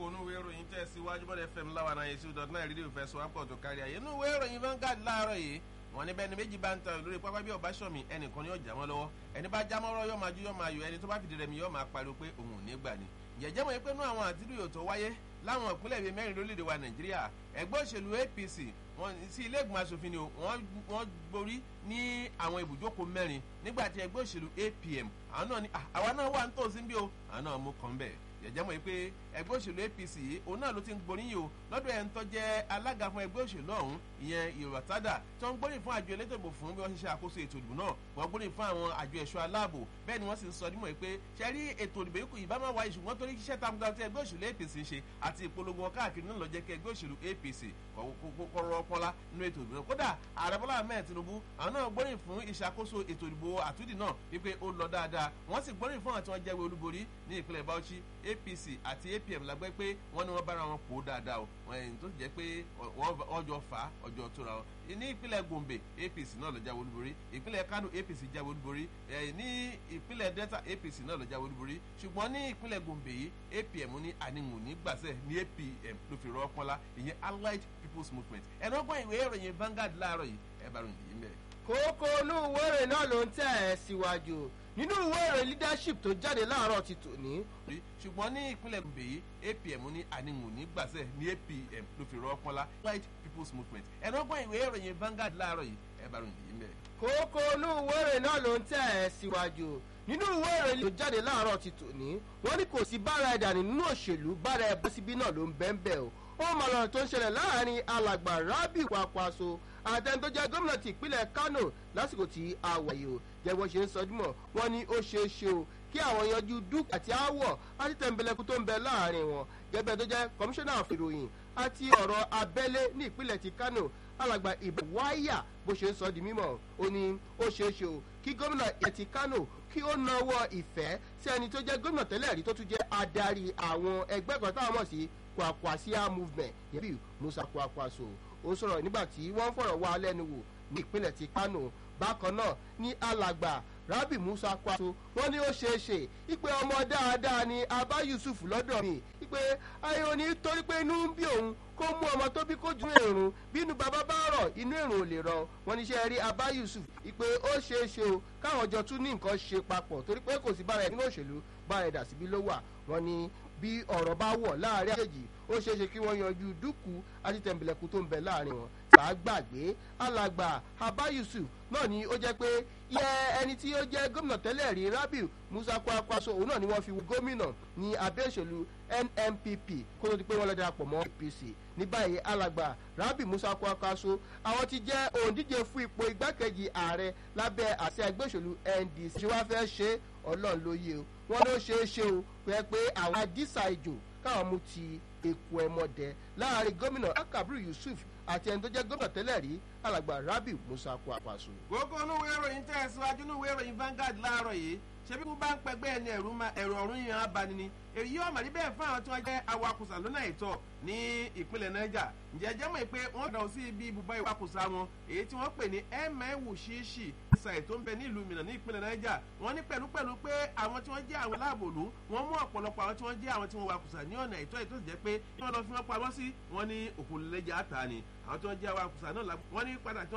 onúwé ìròyìn tẹ̀ síwájú bọ́dẹ̀ fm láwa náà yẹsí dọ̀tún náà rédíò fẹ́ sọ àpọ̀ tó kárí ayé inú ìwé ìròyìn Vanguard láàárọ̀ yìí wọ́n ní bẹ́ẹ̀ ni méjì bá ń tan lórí pápá bí ọba sọ̀mí ẹnìkan ni yóò já wọn lọ́wọ́ ẹni bá já mọ́rọ́ yóò máa ju yóò máa yọ ẹni tó bá fìdí rẹmi yóò máa pariwo pé òun ò ní gbà ni jẹjẹ mọ̀ pé nú àwọn àtìlúyò tó wáyé láwọn ìpínlẹ̀ bíi mẹ́rin lórílẹ̀‐èdè wa Nàìjíríà ẹgbẹ́ òṣèlú APC wọn sí ilé ìgbìmọ̀ asòfin ni wọ́n gborí ní àwọn ibùjókòó mẹ́rin nígbà tí ẹgbẹ́ òṣèlú APM àwọn náà ní àwa náà wà nítòsí bí o àwọn náà mú kàn bẹ́ẹ̀ jẹjẹ mọ̀ pé ẹgbẹ́ òṣèlú APC yìí òun náà ló ti ń gboríyìn o lọ́dọ̀ ẹ̀ ń tọ́jẹ́ alága fún ẹgbẹ́ òṣèlú ọ̀hún ìyẹn ìrọ̀tádà tó ń gbóríyìn fún àjọ elétò ìbò fún bí wọ́n ṣe ṣe àkóso ètò ìdìbò náà wọ́n gbóríyìn fún àwọn àjọ ẹ̀ṣọ́ aláàbò bẹ́ẹ̀ ni wọ́n sì ń sọ nímọ̀ pé ṣe rí ètò ìdìbò yìí ìbá máa wáyé ṣùgbọ́n torí iṣẹ́ takuntakun tí ẹgbẹ́ òṣèlú APC ń ṣe àti ìpolongo wọn káàkiri náà ló jẹ́ kí ẹgbẹ́ òṣèlú APC kọ́rọ́ ọpọlá nínú ètò ìdìbò kódà ààrẹ Bọ́lá Ahmed Tinubu àwọn náà gbóríyìn fún ìṣàkóso ètò ìdìbò àtúndì náà wípé ó lọ dáadáa wọ́n sì gbóríyìn fún àwọn tí wọ́n jẹ́wé olúborí ní ìpínlẹ̀ Bauchi APC àti APM la gbẹ́ pé wọ́n ní wọ́n bára wọn pò dáadáa o wọ́n tó jẹ́ pé ọjọ́ fà á ọjọ́ tóra o ní ìpínlẹ̀ Gombe APC náà ló jáwé olúborí ìpínlẹ̀ Kano APC jáwé olúborí ní ìpínlẹ̀ Delta APC náà ló jáwé olúborí ṣùgbọ́n ní ìpínlẹ̀ Gombe yìí APM ní àníwò ní gbàsẹ̀ ní APM ló fi rọ́ pọ́nlá ìyẹn Allied People's Movement ẹ̀rọ ọgbọ́n ìwé ìròyìn Vanguard láàárọ̀ yìí ẹ̀ bá ròyìn yìí mẹ́rẹ̀. kókó inú ìwé ìròyìn náà ló ń tẹ̀ ẹ́ síwájú nínú ìwé ìròyìn leadership tó jáde láàárọ̀ ti tòní. ṣùgbọ́n ní ìpínlẹ̀ Gombe yìí APM ní àníwò ní gbàsẹ̀ ní APM ló fi rọ́ pọ́nlá Allied People's Movement ẹ̀rọ ọgbọ́n ìwé ìròyìn Vanguard láàárọ̀ yìí ẹ̀ bá ròyìn yìí mẹ́rẹ̀. kókó inú ìwé ìròyìn náà ló ń tẹ̀ ẹ́ síwájú nínú ìwé ìròyìn tó jáde láàárọ̀ ti tòní wọ́n ní kò sí bára ẹ̀dà nínú òṣèlú bára ẹ̀ bọ́sibí náà ló ń bẹ́ẹ̀ bẹ́ẹ̀ o ó mọ ọ̀rọ̀ tó ń ṣẹlẹ̀ láàrin alàgbà Rabi Kwakwaso àtẹni tó jẹ́ gómìnà ti ìpínlẹ̀ Kano lásìkò tí a wà yìí o jẹ́ bó ṣe ń sọ dímọ̀ wọ́n ní ó ṣeé ṣe o kí àwọn yanjú dúkìá àti aáwọ̀ àti tẹ̀m̀bẹ̀lẹ̀kù tó ń bẹ láàrin wọn gẹ́gẹ́ tó jẹ́ kọmíṣánná ìròyìn àti ọ̀rọ̀ abẹ́lé ní ìpínlẹ̀ ti Kano alàgbà ìbẹ̀ wáyà bó ṣe ń sọ di mímọ̀ ó ní ó ṣeé ṣe o kí gómìnà ìpínlẹ̀ ti Kano kí ó nawọ́ ìfẹ́ sí ẹni tó jẹ́ gómìnà tẹ́lẹ̀ rí tó tún jẹ́ adarí àwọn ẹgbẹ́ kan táwọn mọ̀ sí Kwakwasia movement yẹ́bí Musa Kwakwaso ó sọ̀rọ̀ nígbà tí wọ́n fọ̀rọ̀ wá lẹ́nu wò ní ìpínlẹ̀ ti Kano bákan náà ní alàgbà Rabi Musa Kwaso wọ́n ní ó ṣeé ṣe ipe ọmọ dáadáa ni Abba Yusuf lọ́dọ̀ mi ipe ayé òní torí pé inú ń bí òun kó mú ọmọ tó bí kó ju èrùn bínú bàbá bá rọ̀ inú èrùn ò lè rọ̀ wọ́n ní ṣe rí Abba Yusuf ipe ó ṣeé ṣe o káwọn jọ tún ní nǹkan ṣe papọ̀ torí pé kò sí bára ẹ̀ nínú òṣèlú bára ẹ̀ dà síbi ló wà wọ́n ní bí ọ̀rọ̀ bá wọ̀ láàrin àjèjì ó ṣeé ṣe kí wọ́n yanjú dúkù àti tẹ̀m̀bẹ̀lẹ̀kù tó ń bẹ láàrin wọn bá gbàgbé alàgbà Abba Yusuf náà ni ó jẹ́ pé yẹ ẹni tí ó jẹ́ gómìnà tẹ́lẹ̀ rí Rabiu Musa Kwakwaso òun náà ni wọ́n fi gómìnà ní abẹ́ ìṣèlú NNPP kó tó di pé wọ́n lọ darapọ̀ mọ́ APC ní báyìí alàgbà Rabiu Musa Kwakwaso àwọn ti jẹ́ òǹdíje fún ipò igbákejì ààrẹ lábẹ́ àṣẹ ẹgbẹ́ òṣèlú NDC ṣé wàá fẹ́ ṣe ọlọ́run ló yé o wọ́n ló ṣeé ṣe o pé pé àwọn àdìsá ìjò káwọn mú ti èkó ẹmọdẹ láàrin gómìnà Akabiru Yusuf àti ẹni tó jẹ́ gómìnà tẹ́lẹ̀ rí alàgbà Rabiu Musa Kwakwaso. gbogbo inú ìwé ìròyìn tẹ̀ síwájú inú ìwé ìròyìn Vanguard láàárọ̀ yìí ṣebí kú bá ń pẹgbẹ́ ẹni ẹ̀rù ọ̀run yìí hàn bani ni èyí yóò mọ̀ rí bẹ́ẹ̀ fún àwọn tí wọ́n jẹ́ awakùsà lọ́nà ìtọ́ ní ìpínlẹ̀ Niger ǹjẹ́ jẹ́ mọ̀ pé wọ́n dàn sí ibi ibùba ìwakùsà wọn èyí tí wọ́n pè ní ẹ̀mẹ́wù ṣíṣì ìsàì tó ń bẹ ní ìlú Minna ní ìpínlẹ̀ Niger wọ́n ní pẹ̀lú pẹ̀lú pé àwọn tí wọ́n jẹ́ àwọn aláàbòlú wọ́n mú ọ̀pọ̀lọpọ̀ àwọn tí wọ́n jẹ́ àwọn tí wọ́n wakùsà ní ọ̀nà ìtọ́ ìtọ́ jẹ́ pé wọ́n lọ fi wọ́n pamọ́ sí wọ́n ní òkú lẹ́jà ta ni àwọn tí wọ́n jẹ́ awakùsà náà wọ́n ní padà tí